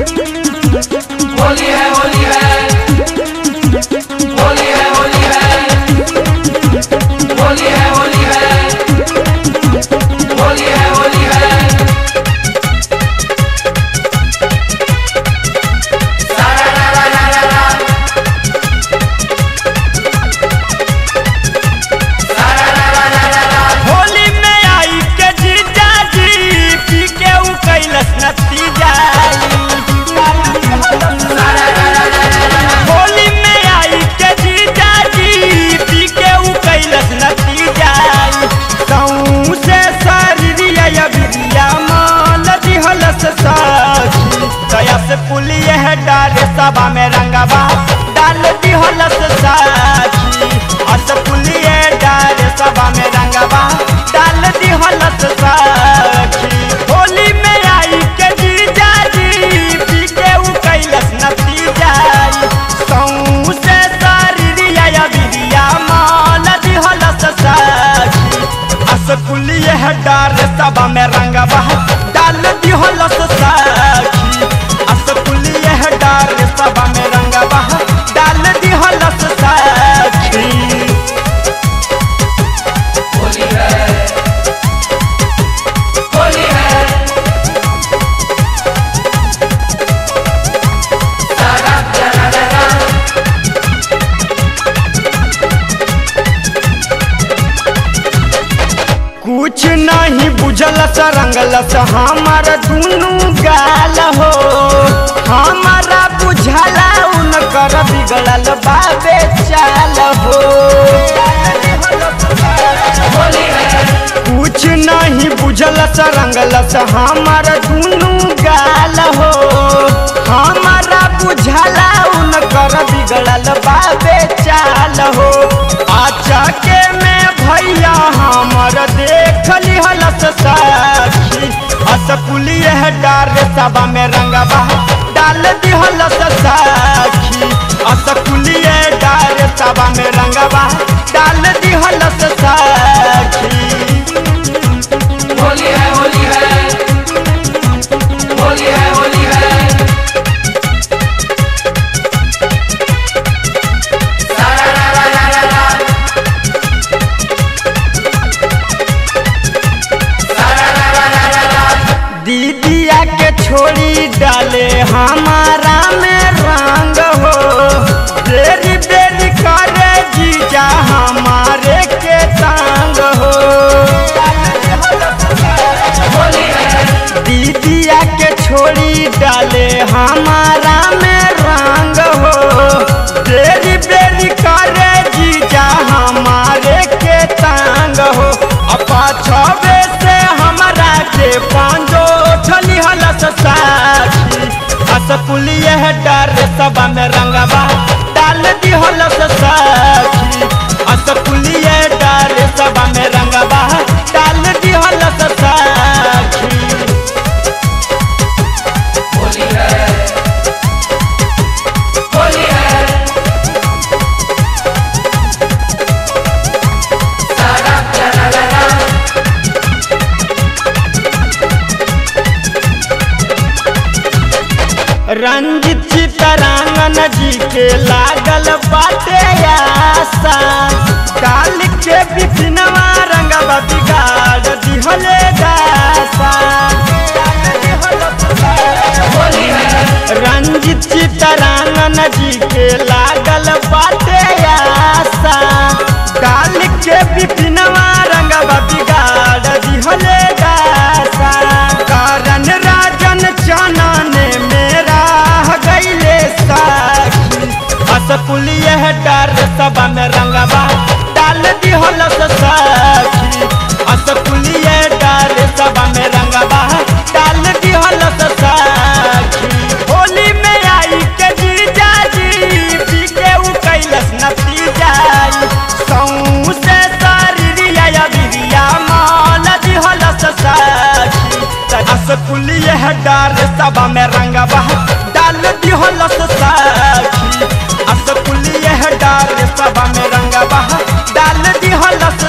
होली है होली है होली है होली है होली है होली है होली है होली है सारा रा रा रा रा रा सारा रा रा रा रा रा होली में आई के जीजा जी पी के उ कैलस नतीजा होली में आई के जीजा जी पी के उ कैलस नतीजा कहूँ से शरीरिया बिरिया मान दिहलस साखी दया से पुलिए है डाले सभा में रंगवा डाल दिहलस साखी अस पुलिए डाले सभा में रंगवा डाल दिहलस साखी होली में आई के जीजा जी पी के उ कैलस नतीजा कहूँ से शरीरिया बिरिया मान दिहलस साखी असकुलिए है डार सभा में रंगवा डाल दिहलस साखी असकुलिए है डार सभा में रंगवा डाल दिहलस साखी होली है होली है सारा रा रा रा रा कुछ नहीं बुझलस रंगलस हमार दुनू गाल हो हमारा बुझला उनकर बिगड़ल बाबे चाल हो होली है कुछ नहीं बुझलस रंगलस हमार दुनू गाल हो हमारा बुझला उनकर बिगड़ल बाबे चाल हो आचा के में भैया हमर देख लिहलस साखी असकुलिए है डार सभा में रंगवा डाल दिहलस साखी असकुलिए डार सभा में रंगवा डाल दिहलस साखी होली है होली है होली है होली है सारा रा रा रा रा रा सारा रा रा रा रा रा दीदिया के छोड़ी डाले हमारा में रंग हो बेरी बेरी करे जीजा हमारे के तंग हो होली है दीदिया के छोड़ी डाले हमारा में रंग हो बेरी बेरी करे जीजा हमारे के तंग हो अपा छबे से हमारा के पांजो छली हलस साखी असकुलिए है डर सभा में रंगवा डाल दी हलस साखी असकुलिए डर सभा में रंगवा डाल दी हलस साखी होली है होली है सारा रा रा रा रा रंजित चितरांगन जी के लागल बाटे आशा डाल के बिपिनवा रंगवा बिगाड़ दिहले दासा होली है रंजित चितरांगन जी के लागल बाटे आशा डाल के बिपिनवा रंगवा बिगाड़ दिहले दासा कारण राजन चनन मेरा गईले साखी असकुलिए है डर सभा में रंगवा डाल दिहलस साखी असकुलिए डर सभा में रंगवा डाल दिहलस साखी होली में आई के जीजा जी पी के उ कैलस नतीजा कहूँ से शरीरिया बिरिया मान दिहलस साखी असकुलिए है डार सभा में रंगवा डाल दिहलस साखी असकुलिए है डार सभा में रंगवा डाल दिहलस